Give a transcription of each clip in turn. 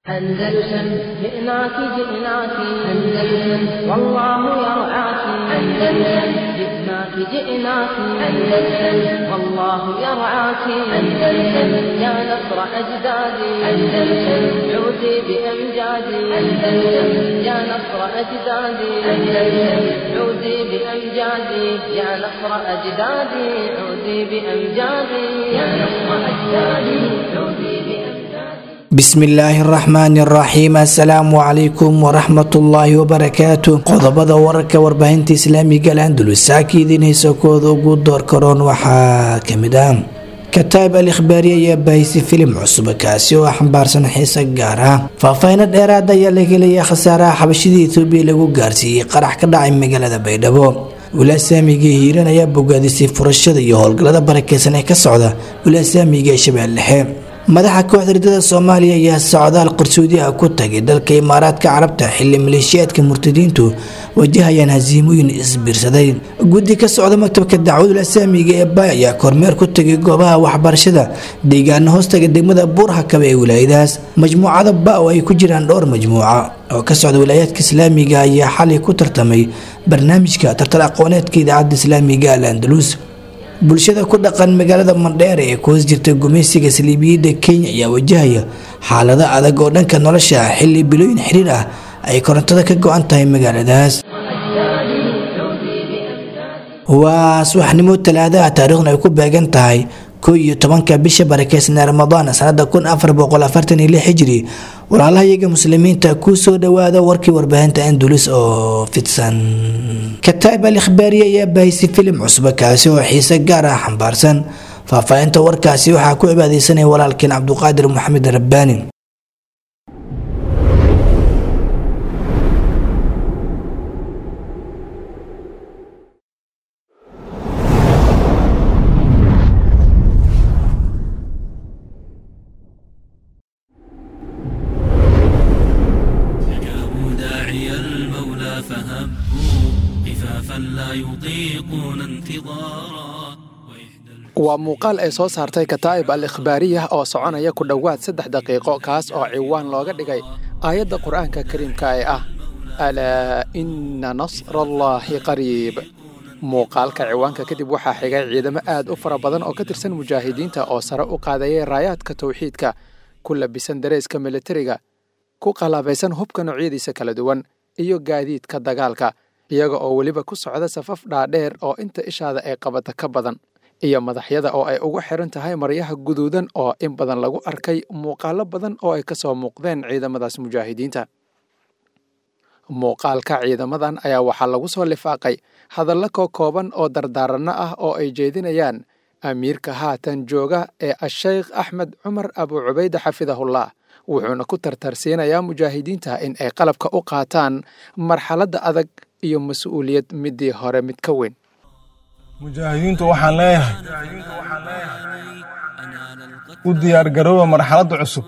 أندلسن جئناك جئناك أندلسن والله يرعاك أندلسن جئناك جئناك أندلسن والله يرعاك أندلسن يا نصر أجدادي أندلسن عودي بأمجادي أندلسن يا نصر أجدادي أندلسن عودي بأمجادي يا نصر أجدادي عودي بأمجادي يا نصر أجدادي عودي بأمجادي bismillaahi araxmaani araxiim assalaamu calaykum waraxmatullaahi wabarakaatu qodobada wararka warbaahinta islaamiga alandulus saakiidiinaysa kooda ugu door karoon waxaa kamid ah kataab al ikhbaari ayaa baahisi filim cusub kaasi oo xambaarsan xiise gaar ah faahfaahino dheeraad ayaa la helaya khasaaraha xabashida etoobiya lagu gaarsiiyey qarax ka dhacay magaalada baydhabo wilaasaamiga hiiran ayaa bogaadisay furashada iyo howlgallada barakeysan ee ka socda wilaasaamiga ee shabeelle dhexe madaxa kooxda ridada soomaaliya ayaa socdaal qarsoodiha ku tagay dalka imaaraadka carabta xili maleeshiyaadka murtadiintu wajahayaan hasiimooyin isbiirsaday guddi ka socda maktabka dacwadul asaamiga ee baay ayaa kormeer ku tagay goobaha waxbarashada deegaana hoostaga degmada buurhakaba ee wilaayadaas majmuucada ba oo ay ku jiraan dhowr majmuuca oo ka socda wilaayaadka islaamiga ayaa xalay ku tartamay barnaamijka tartar aqooneedka idaacadda islaamiga al andalus bulshada ku dhaqan magaalada mandheere ee ku hoos jirta gumaysiga saliibiyadda kenya ayaa wajahaya xaalado adag oo dhanka nolosha ah xilli bilooyin xiriir ah ay korontada ka go-an tahay magaaladaas waa subaxnimo talaadaha taariikhna ay ku beegan tahay ko iyo tobanka bisha barakeysan ee ramadaan sanada kun afar boqol afartan iyo lix hijri walaalaha iyaga muslimiinta ku soo dhawaada warkii warbaahinta andulis oo fidsan kataab al ikhbaari ayaa baahisay filim cusub kaasi oo xiise gaar ah xambaarsan faahfaahinta warkaasi waxaa ku cibaadeysanaya walaalkeen cabduqaadir maxamed rabbaani داعي المولى فهبوا خفافا لا يطيقون انتظارا waa muuqaal ay soo saartay kataa'ib al ikhbaariyah oo soconaya ku dhowaad saddex daqiiqo kaas oo ciwaan looga dhigay aayadda qur'aanka kariimka ee ah alaa inna nasrallaahi qariib muuqaalka ciwaanka kadib waxaa xigay ciidamo aad u fara badan oo ka tirsan mujaahidiinta oo sare u qaadayay raayaadka tawxiidka ku labisan dareeska militariga ku qalaabaysan hubka noocyadiisa kala duwan iyo gaadiidka dagaalka iyaga oo weliba ku socda safaf dhaadheer oo inta ishaada ay qabata ka badan iyo madaxyada oo ay ugu xiran tahay maryaha guduudan oo in badan lagu arkay muuqaalo badan oo ay ka soo muuqdeen ciidamadaas mujaahidiinta muuqaalka ciidamadan ayaa waxaa lagu soo lifaaqay hadallo koo kooban oo dardaaranno ah oo ay jeedinayaan amiirka haatan jooga ee asheykh axmed cumar abu cubayde xafidahullah wuxuuna ku tartarsiinayaa mujaahidiinta in ay qalabka u qaataan marxaladda adag iyo mas-uuliyad midii hore mid ka weyn mujaahidiintu waxaan leeyahay u diyaargarooba marxaladda cusub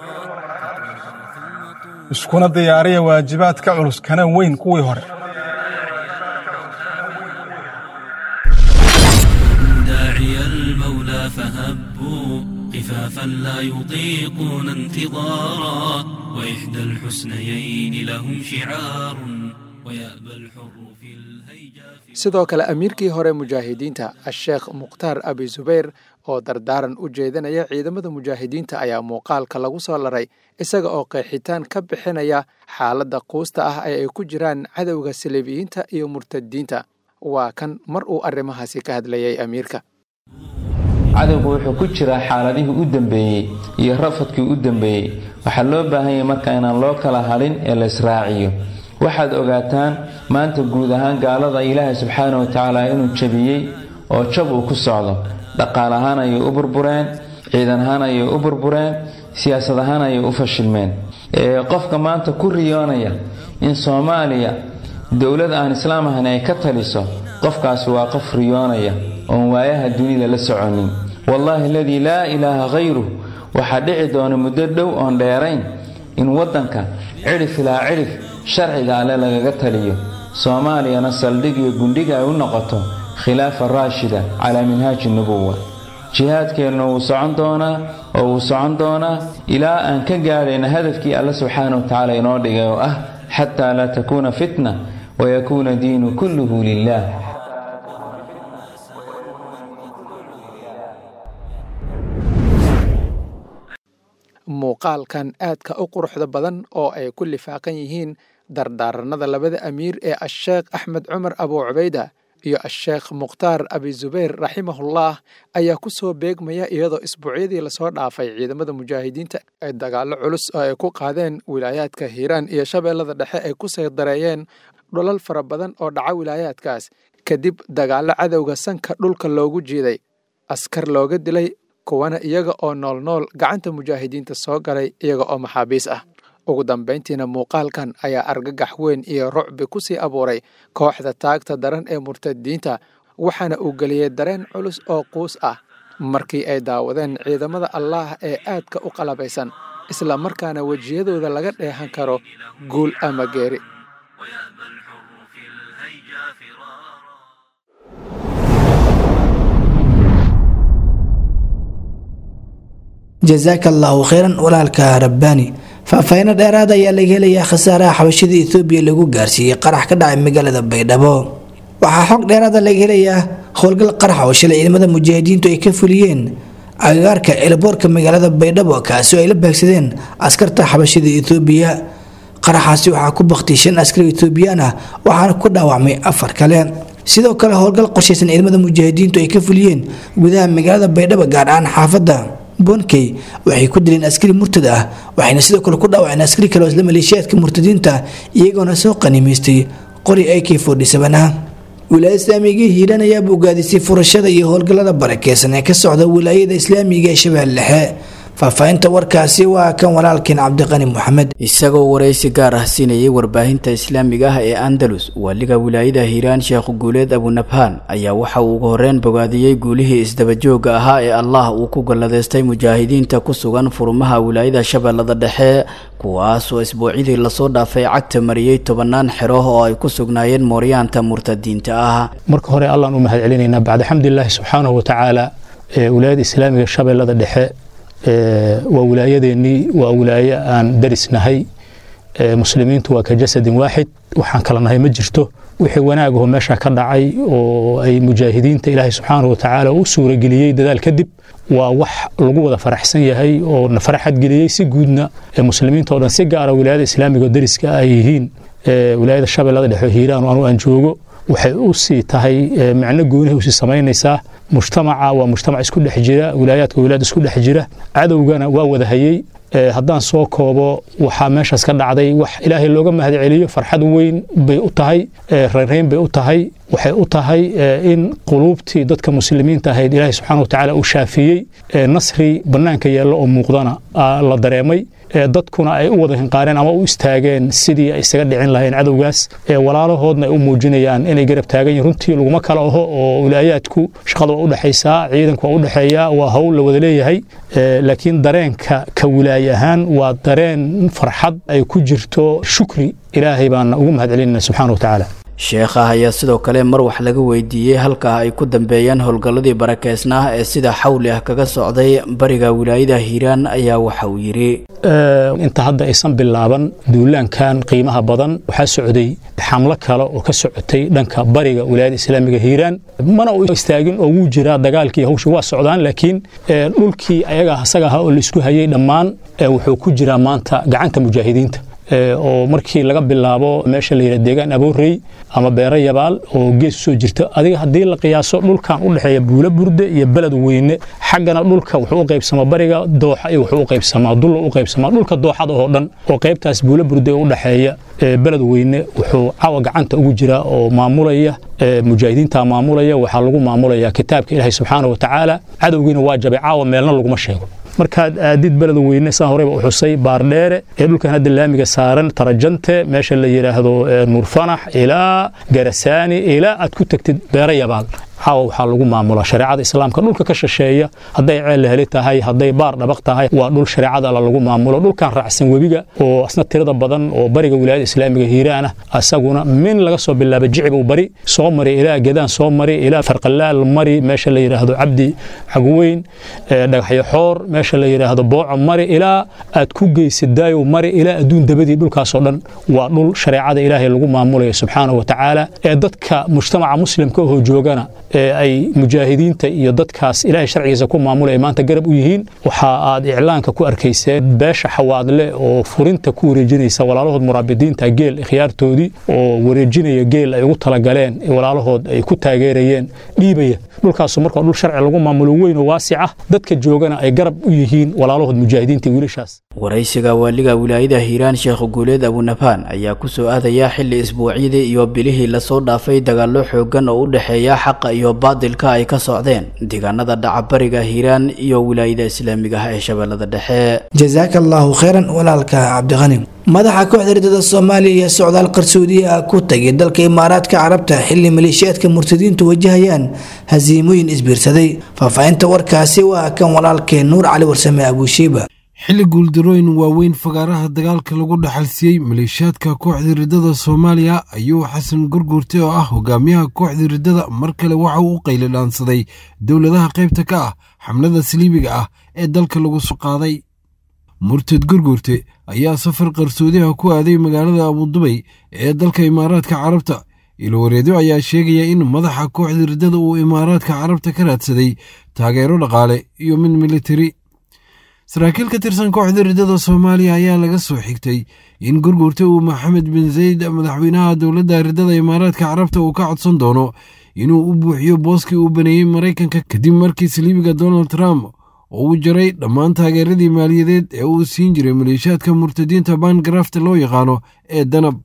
iskuna diyaariya waajibaad ka culus kana weyn kuwii hore داعي المولى فهبوا خفافا لا يطيقون انتظارا وإحدى الحسنيين لهم شعار ويأبى الحر في الهيجا في sidoo kale amiirkii hore mujaahidiinta asheekh mukhtaar abi zubayr oo dardaaran u jeedinaya ciidamada mujaahidiinta ayaa muuqaalka lagu soo laray isaga oo qeexitaan ka bixinaya xaaladda quusta ah ee ay ku jiraan cadowga saliibiyiinta iyo murtadiinta waa kan mar uu arrimahaasi ka hadlayay amiirka cadowgu wuxuu ku jiraa xaaladihii u dambeeyey iyo rafadkii u dambeeyey waxaa loo baahan yahay marka inaan loo kala hadhin ee la israaciyo waxaad ogaataan maanta guud ahaan gaalada ilaahay subxaana wa tacaala inuu jabiyey oo jab uu ku socdo dhaqaal ahaan ayay u burbureen ciidan ahaan ayay u burbureen siyaasad ahaan ayay u fashilmeen qofka maanta ku riyoonaya in soomaaliya dowlad aan islaam ahayn ay ka taliso qofkaasi waa qof riyoonaya oon waayaha dunida la soconin wallaahi aladii laa ilaaha khayruh waxaa dhici doona muddo dhow oon dheerayn in waddanka cidhif ilaa cidhif sharciga alle lagaga taliyo soomaaliyana saldhig iyo gundhiga ay u noqoto khilaafa raashida calaa minhaaji nubuwa jihaadkeenna wuu socon doonaa oo uu socon doonaa ilaa aan ka gaadhayna hadafkii alle subxaana wa tacaala inoo dhigay oo ah xataa laa takuuna fitna wayakuuna diinu kulluhu lilah muuqaalkan aadka u quruxda badan oo ay ku lifaaqan yihiin dardaaranada labada amiir ee asheekh axmed cumar abu cubayda iyo asheekh mukhtaar abi zubayr raximahullah ayaa ku soo beegmaya iyadoo isbuucyadii lasoo dhaafay ciidamada mujaahidiinta ay dagaallo culus oo ay ku qaadeen wilaayaadka hiiraan iyo shabeellada dhexe ay ku saydareeyeen dholal fara badan oo dhaca wilaayaadkaas kadib dagaallo cadowga sanka dhulka loogu jiiday askar looga dilay kuwana iyaga oo noolnool gacanta mujaahidiinta soo galay iyaga oo maxaabiis ah ugu dambayntiina muuqaalkan ayaa argagax weyn iyo rucbi ku sii abuuray kooxda taagta daran ee murtadiinta waxaana uu geliyey dareen culus oo quus ah markii ay daawadeen ciidamada allaah ee aadka u qalabaysan isla markaana wejiyadooda laga dheehan karo guul ama geeri jasaaka allaahu kheyran walaalka rabbaani faahfaahiino dheeraad ayaa laga helayaa khasaaraha xabashida etoobiya lagu gaarsiiyey qarax ka dhacay magaalada baydhabo waxaa xog dheeraada laga helayaa howlgal qarax oo shalay ciidamada mujaahidiintu ay ka fuliyeen agagaarka elboorka magaalada baydhabo kaasi oo ay la baagsadeen askarta xabashida etoobiya qaraxaasi waxaa ku baktay shan askari etoobiyaan ah waxaana ku dhaawacmay afar kale sidoo kale howlgal qorshaysan ciidamada mujaahidiintu ay ka fuliyeen gudaha magaalada baydhabo gaar ahaan xaafadda bonkey waxay ku dileen askari murtad ah waxayna sidoo kale ku dhaawaceen askari kale oo isla maleeshiyaadka murtadiinta iyagoona soo qanimaystay qori ak ah wilaayada islaamiga hiiraan ayaaba ogaadisay furashada iyo howlgallada barakeysan ee ka socda wilaayada islaamiga ee shabeelle dhexe faahfaahinta warkaasi waa kan walaalkeen cabdiqani moxamed isagoo waraysi gaar ah siinayay warbaahinta islaamiga ah ee andalus waaliga wilaayada hiiraan sheekh guuleed abunabhaan ayaa waxa uu ugu horreyn bogaadiyey guulihii isdabajooga ahaa ee allah uu ku galladaystay mujaahidiinta ku sugan furmaha wilaayada shabeellada dhexe kuwaasoo isbuucyadii lasoo dhaafay cagta mariyey tobannaan xero oo ay ku sugnaayeen mooryaanta murtadiinta ah marka hore allaan u mahad celinaynaa bacda xamdilaahi subxaanahu watacaala ee wilaayada islaamiga shabeellada dhexe waa wilaayadeennii waa wilaaye aan darisnahay muslimiintu waa ka jasadin waaxid waxaan kala nahay ma jirto wixii wanaagaho meesha ka dhacay oo ay mujaahidiinta ilaahay subxaanahu watacaala u suurageliyey dadaal kadib waa wax lagu wada faraxsan yahay oo na faraxad geliyey si guudna muslimiinta o dhan si gaara wilaayada islaamiga oo dariska ay yihiin wilaayada shabeellada dhexe hiiraan anu aan joogo waxay u sii tahay macno goonihay usii samaynaysaa mujtamaca waa mujtamac isku dhex jira wilaayaadka wilaayad isku dhex jira cadowgana waa wada hayey haddaan soo koobo waxaa meeshaas ka dhacday wax ilaahay looga mahad celiyo farxad weyn bay u tahay reynreyn bay u tahay waxay u tahay in quluubtii dadka muslimiinta ahayd ilaahay subxaana watacaala uu shaafiyey nasri bannaanka yeello oo muuqdana la dareemay dadkuna ay u wada hinqaareen ama u istaageen sidii ay isaga dhicin lahayeen cadowgaas walaalahoodna ay u muujinayaan inay garab taagan yihin runtii laguma kala aho oo wilaayaadku shaqada waa u dhexaysaa ciidanku waa u dhexeeyaa waa howl la wada leeyahay laakiin dareenka ka wilaaye ahaan waa dareen farxad ay ku jirto shukri ilaahay baana ugu mahad celinayna subxana wa tacaala sheekha ayaa sidoo kale mar wax laga weydiiyey halkaa ay ku dambeeyeen howlgalladii barakeysnaa ee sida xawli ah kaga socday bariga wilaayada hiiraan ayaa waxa uu yidhi inta hadda aysan bilaaban duulaankan qiimaha badan waxaa socday xamlo kale oo ka socotay dhanka bariga wilaayada islaamiga hiiraan mana u istaagin oo wuu jiraa dagaalkii hawsha waa socdaan laakiin dhulkii ayaga asaga ahaa oo laisku hayay dhammaan wuxuu ku jiraa maanta gacanta mujaahidiinta oo markii laga bilaabo meesha la yidhaha deegaan aboorey ama beero yabaal oo gees usoo jirta adiga haddii la qiyaaso dhulkan u dhexeeya buulo burde iyo beled weyne xaggana dhulka wuxuu u qaybsamaa bariga dooxa iyo wuxuu u qaybsamaa dulla u qaybsamaa dhulka dooxada oo dhan oo qaybtaas buulo burde u dhexeeya beled weyne wuxuu cawa gacanta ugu jiraa oo maamulaya mujaahidiinta maamulaya waxaa lagu maamulaya kitaabka ilaahay subxaana wa tacaala cadowgiina waa jabay caawa meelna laguma sheego markaad aadid beled weyne saan horeyba u xusay baardheere ee dhulkan hadda laamiga saaran tarajante meesha la yidhaahdo nuurfanax ilaa garasaani ilaa aad ku tagtid beero yabaal caawa waxaa lagu maamulaa shareecada islaamka dhulka ka shisheeya hadday ceel heli tahay hadday baar dhabaq tahay waa dhul shareecada alla lagu maamulo dhulkan raacsan webiga oo asna tirada badan oo bariga wilaayada islaamiga hiiraan ah asaguna min laga soo bilaaba jicibow bari soo mari ilaa gedaan soo mari ilaa farqalaal mari meesha la yidhaahdo cabdi xagweyn dhagaxyo xoor meesha la yidhaahdo booco mari ilaa aad ku geysid daayow mari ilaa adduun dabadii dhulkaasoo dhan waa dhul shareecada ilaahay lagu maamulayo subxaanahu wa tacaala ee dadka mujtamaca muslimka ahoo joogana ee ay mujaahidiinta iyo dadkaas ilaahay sharcigiisa ku maamulaya maanta garab u yihiin waxa aad iclaanka ku arkayseen beesha xawaadle oo furinta ku wareejinaysa walaalahood muraabidiinta geel ikhyaartoodii oo wareejinaya geel ay ugu talagaleen walaalahood ay ku taageerayeen dhiibaya dhulkaasu marka dhul sharci lagu maamulo weyn oo waasic ah dadka joogana ay garab u yihiin walaalahood mujaahidiinta wiilashaas waraysiga waaliga wilaayada hiiraan sheekh guuleed abunabaan ayaa ku soo aadaya xilli isbuucyadii iyo bilihii lasoo dhaafay dagaallo xoogan oo u dhexeeya xaqa iyo baadilka ay ka socdeen deegaanada dhacabariga hiiraan iyo wilaayada islaamiga ah ee shabeellada dhexe jasaaka allaahu khayran walaalka cabdiqani madaxa kooxda ridada soomaaliya iyo socdaal qarsoodiye ah ku tagay dalka imaaraadka carabta xilli maleeshiyaadka murtadiintu wajahayaan hasiimooyin isbiirsaday faahfaahinta warkaasi waa kan walaalkeen nuur cali warsame abuushiiba xilli guuldarooyin waaweyn fagaaraha dagaalka lagu dhaxalsiiyey maleeshiyaadka kooxda riddada soomaaliya ayuu xasan gurguurte oo ah hogaamiyaha kooxda riddada mar kale waxa uu u qayladhaansaday dowladaha qaybta ka ah xamlada saliibiga ah ee dalka lagu soo qaaday murtad gurguurte ayaa safar qarsoodiha ku aaday magaalada abudubay ee dalka imaaraadka carabta ilwareedyo ayaa sheegaya in madaxa kooxda riddada uu imaaraadka carabta ka raadsaday taageero dhaqaale iyo mid militari saraakiil ka tirsan kooxda riddada soomaaliya ayaa laga soo xigtay in gurgurta uu maxamed bin zayd madaxweynaha dowladda riddada imaaraadka carabta uu ka codsan doono inuu u buuxiyo booskii uu baneeyey maraykanka kadib markii saliibiga donald trump oo uu jaray dhammaan taageeradii maaliyadeed ee uu siin jiray maleeshiyaadka murtadiinta bangarafta loo yaqaano ee danab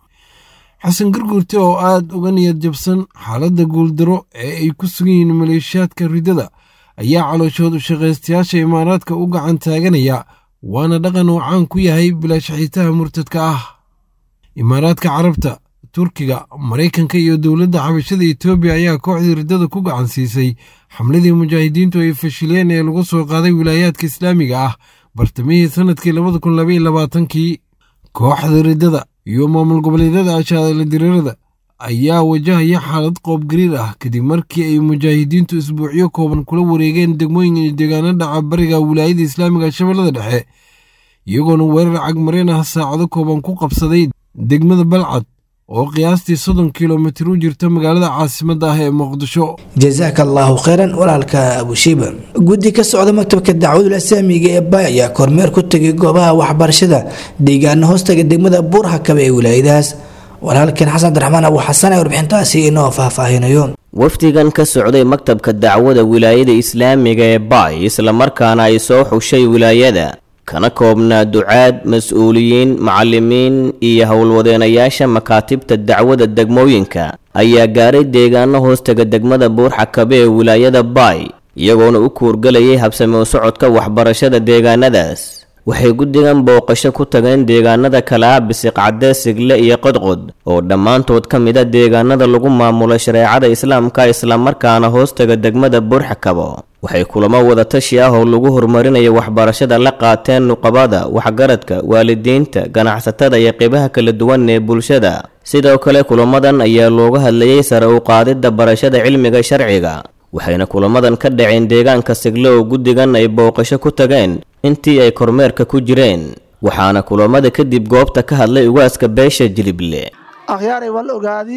xasan gurgurte oo aad uga niyad jabsan xaaladda guuldaro ee ay ku sugan yihiin maleeshiyaadka riddada ayaa calooshood u shaqaystayaasha imaaraadka u gacan taaganaya waana dhaqan uu caan ku yahay bilaashaxiitaha murtadka ah imaaraadka carabta turkiga maraykanka iyo dowladda xabashada etoobiya ayaa kooxdii riddada ku gacan siisay xamladii mujaahidiintu ay fashileen ee lagu soo qaaday wilaayaadka islaamiga ah bartamihii sannadkii labada kun labaiyo labaatankii kooxda riddada iyo maamul goboleedyada ashaadala diriirada ayaa wajahaya xaalad qoobgariir ah kadib markii ay mujaahidiintu isbuucyo kooban kula wareegeen degmooyin iyo deegaano dhaca bariga wilaayada islaamiga shabeellada dhexe iyagoona weerar cagmareen ah saacado kooban ku qabsaday degmada balcad oo qiyaastii soddon kilomitir u jirta magaalada caasimadda ah ee muqdisho jasaaka allaahu khayran walaalka abushiiba guddi ka socda maktabka dacwadul islaamiga ee baay ayaa kormeer ku tegay goobaha waxbarashada deegaano hoostaga degmada buurhakaba ee wilaayadahaas walaalkeen xasan abdiraxmaan abu xasan ee warbixintaasi inoo faahfaahinayo wafdigan ka socday maktabka dacwada wilaayada islaamiga ee baay islamarkaana ay soo xushay wilaayada kana koobnaa ducaad mas-uuliyiin macallimiin iyo howlwadeenayaasha makaatibta dacwada degmooyinka ayaa gaaray deegaano hoostaga degmada buurxakabe ee wilaayada baay iyagoona u kuurgalayay habsame u socodka waxbarashada deegaanadaas waxay guddigan booqasho ku tageen deegaanada kale ah bisiqcadde sigle iyo qodqod oo dhammaantood ka mid a deegaanada lagu maamulo shareecada islaamka islamarkaana hoostaga degmada buurxakabo waxay kulamo wadatashi ah oo lagu horumarinayo waxbarashada la qaateen nuqabada waxgaradka waalidiinta ganacsatada iyo qeybaha kala duwan ee bulshada sidoo kale kulamadan ayaa looga hadlayay sare u qaadidda barashada cilmiga sharciga waxayna kulamadan ka dhaceen deegaanka sigle oo guddigan ay booqasho ku tageen intii ay kormeerka ku jireen waxaana kulamada kadib goobta ka hadlay ugaaska beesha jilible akhyaaray wal ogaadi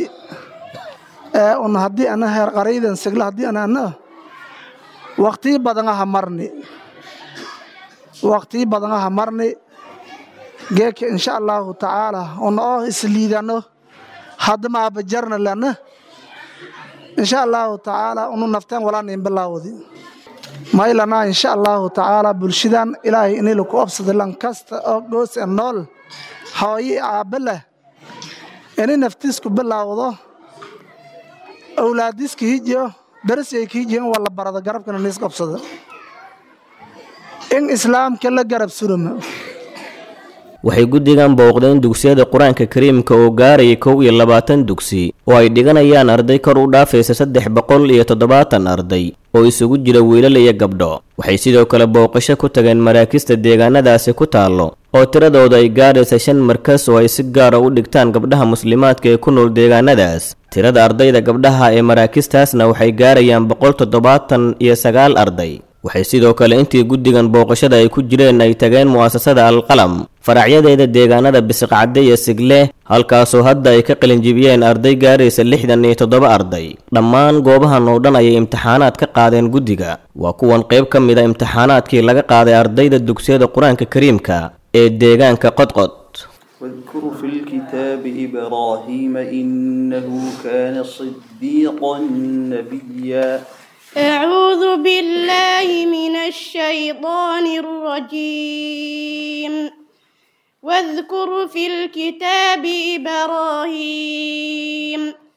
ee un haddii ana heer qaraydan sigle haddii anana waqtii badan aha marni waqtii badan aha marni geeka insha allaahu tacaala un oo isliidano haddama abajarna lana insha allaahu tacaala unu nafteen walaanin bilaawdi maylana insha allaahu tacaala bulshadan ilaahay inilu ku obsada lan kasta oo goos e nool hooyi aabbe leh ini naftiisku bilaawdo awlaadiska hijiyo darasayka hijiyo in walla barado garabkana niis qabsada in islaamka la garab suruma waxay guddigan booqdeen dugsiyada qur-aanka kariimka oo gaaraya kow iyo labaatan dugsi oo ay dhiganayaan arday kor u dhaafaysa saddex boqol iyo toddobaatan arday oo isugu jira wiilal iyo gabdho waxay sidoo kale booqasho ku tageen maraakista deegaanadaasi ku taallo oo tiradooda ay gaaraysa shan markas oo ay si gaara u dhigtaan gabdhaha muslimaadka ee ku nool deegaanadaas tirada ardayda gabdhaha ee maraakistaasna waxay gaarayaan boqol toddobaatan iyo sagaal arday waxay sidoo kale intii guddigan booqashada ay ku jireen ay tageen mu'asasada alqalam faracyadeeda deegaanada bisiqcadde iyo sigle halkaasoo hadda ay ka qalinjibiyeen arday gaaraysa lixdan iyo toddoba arday dhammaan goobahan oo dhan ayay imtixaanaad ka qaadeen guddiga waa kuwan qayb ka mid a imtixaanaadkii laga qaaday ardayda dugsiyada qur-aanka kariimka ee deegaanka qodqod واذكر في الكتاب إبراهيم إنه كان صديقا نبيا أعوذ بالله من الشيطان الرجيم واذكر في الكتاب إبراهيم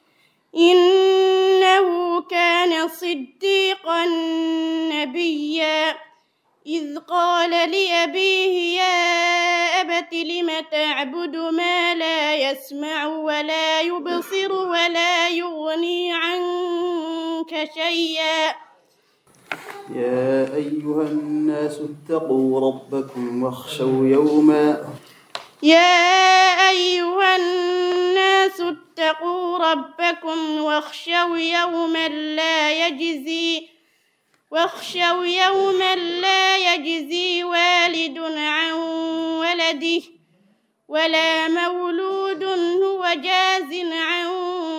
إنه كان صديقا نبيا إذ قال لأبيه يا أبت لم تعبد ما لا يسمع ولا يبصر ولا يغني عنك شيئا يا أيها الناس اتقوا ربكم واخشوا يوما يا أيها الناس اتقوا ربكم واخشوا يوما لا يجزي واخشوا يوما لا يجزي والد عن ولده ولا مولود هو جاز عن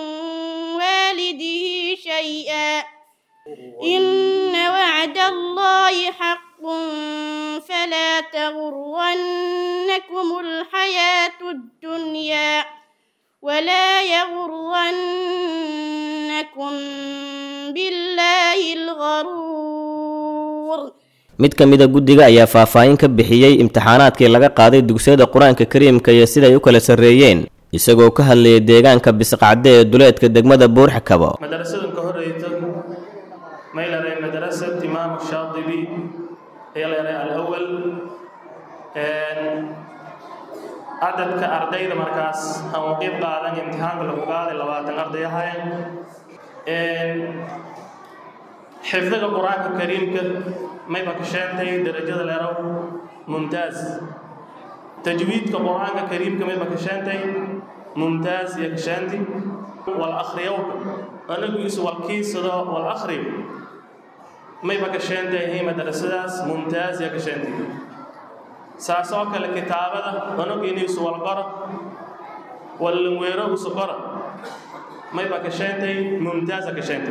والده شيئا إن وعد الله حق فلا تغرنكم الحياة الدنيا ولا يغرنكم بالله الغرور mid ka mid a guddiga ayaa faahfaahin ka bixiyey imtixaanaadkii laga qaaday dugsiyada qur-aanka kariimka iyo siday u kala sarreeyeen isagoo ka hadlayay deegaanka bisiqcadde ee duleedka degmada buurxakabo madarasadan ka horeysa may leedahay madarasad imaamu shaadibi ayaa leedahay alawal cadadka ardayda markaas aan u qeyb qaadan imtixaanka lagu qaaday labaatan arday ahayn xifdiga qur-aanka kariimka mayba ka sheentay darajada leerow mumtaaz tajwiidka qur-aanka kariimka mayba ka sheentay mumtaaz iyo ka sheenti wal akhriyowka anagu isu walkiisado wal akhriyo mayba ka sheentay hay madarasadaas mumtaaz iyo ka sheenti saas oo kale kitaabada anagu inay isu wal qoro wallanweero isu qoro mayba ka sheentay mumtaaza ka sheenti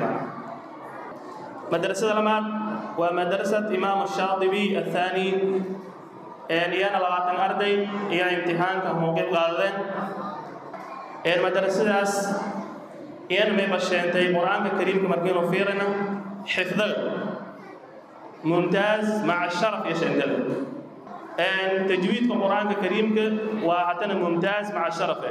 madrasada lamaad waa madrasad imaam shaadibi athaani iyana labaatan arday iyo imtixaanka mowqif qaadadeen madrasadaas iyana mayba sheentay qur-aanka kariimka markiinu fiirina xifdaga mumtaaz maca sharaf iyo sheentada tajwiidka qur-aanka kariimka waa haddana mumtaaz maca sharafe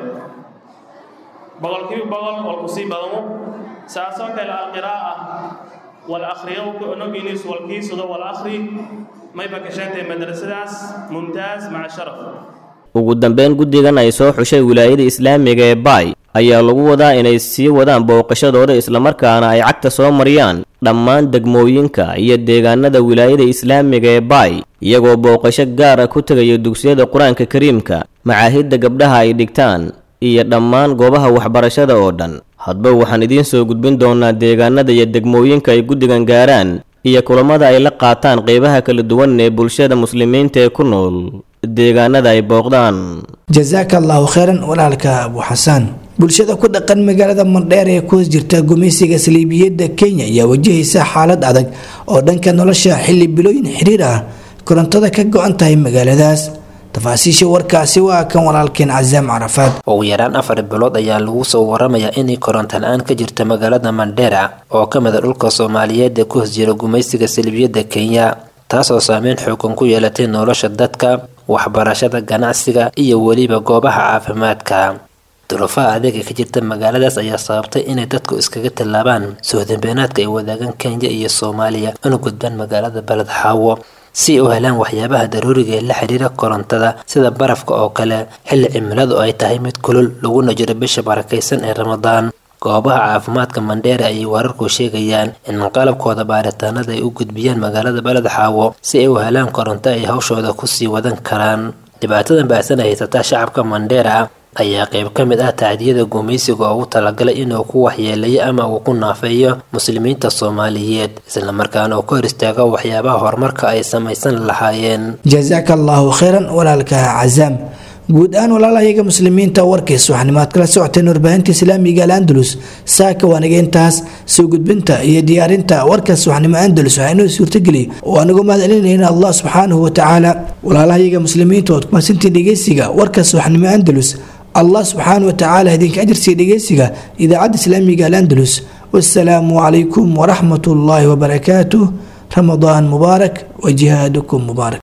boqolkiiba boqol walku sii badamo saasoo kale alqiraa'a والأخريوك ونقينيس والكيس والأخري ما يبقى شانتي مدرسة ممتاز مع شرف ugu dambeyn guddigan ay soo xushay wilaayada islaamiga ee baay ayaa lagu wadaa inay sii wadaan booqashadooda islamarkaana ay cagta soo mariyaan dhammaan degmooyinka iyo deegaanada wilaayada islaamiga ee baay iyagoo booqasho gaar ah ku tegaya dugsiyada qur-aanka kariimka macaahidda gabdhaha ay dhigtaan iyo dhammaan goobaha waxbarashada oo dhan hadba waxaan idiin soo gudbin doonaa deegaanada iyo degmooyinka ay guddigan gaaraan iyo kulammada ay la qaataan qeybaha kala duwan ee bulshada muslimiinta ee ku nool deegaanada ay booqdaan jasaaka allahu kheyran walaalka abu xasaan bulshada ku dhaqan magaalada mandheer ee ku hoos jirta gumaysiga saliibiyadda kenya ayaa wajahaysa xaalad adag oo dhanka nolosha xilli bilooyin xiriir ah korontada ka go-an tahay magaaladaas tafaasiisha warkaasi waa kan walaalkeen casaam carafaad ugu yaraan afar bilood ayaa lagu soo waramayaa inay koronto la-aan ka jirta magaalada mandheera oo ka mida dhulka soomaaliyeed ee ku hoos jira gumaysiga salbiyadda kenya taasoo saameyn xoogan ku yeelatay nolosha dadka waxbarashada ganacsiga iyo weliba goobaha caafimaadka duruufaha adeega ka jirta magaaladaas ayaa sababtay inay dadku iskaga tallaabaan sohdambeenaadka ay wadaagaan kenya iyo soomaaliya una gudbaan magaalada beled xaawo si ay u helaan waxyaabaha daruuriga ee la xiriira korontada sida barafka oo kale xilli cimiladu ay tahay mid kulul laguna jiro bisha barakaysan ee ramadaan goobaha caafimaadka mandheera ayay wararku sheegayaan in qalabkooda baaritaanada ay u gudbiyaan magaalada beled xaawo si ay u helaan koronto ay hawshooda kusii wadan karaan dhibaatadan baahsan ay haysataa shacabka mandheera ayaa qayb ka mid ah tacdiyada gumaysiga ugu talagalay inuu ku waxyeeleeyo ama uu ku naafeeyo muslimiinta soomaaliyeed islamarkaana uu ka hor istaago waxyaabaha horumarka ay samaysan lahaayeen jazaaka allaahu khayran walaalka cazaam guud ahaan walaalahayaga muslimiinta warkiis waxanimaad kala socoteen warbaahinta islaamiga al andalus saaka waaniga intaas soo gudbinta iyo diyaarinta warkaas waxnimo andalus waxaa inoo suurtageliy oo anagu mahadcelinayna allah subxaanahu watacaala walaalahayaga muslimiinta oad ku mahadsantiin dhegeysiga warkaas waxnimo andalus allah subxaanahu watacaala idinka ajirsiiya dhegeysiga idaacadda islaamiga al andalus wasalaamu calaykum waraxmat ullaahi wabarakaatuh ramadaan mubaarak wa jihaadukum mubaarak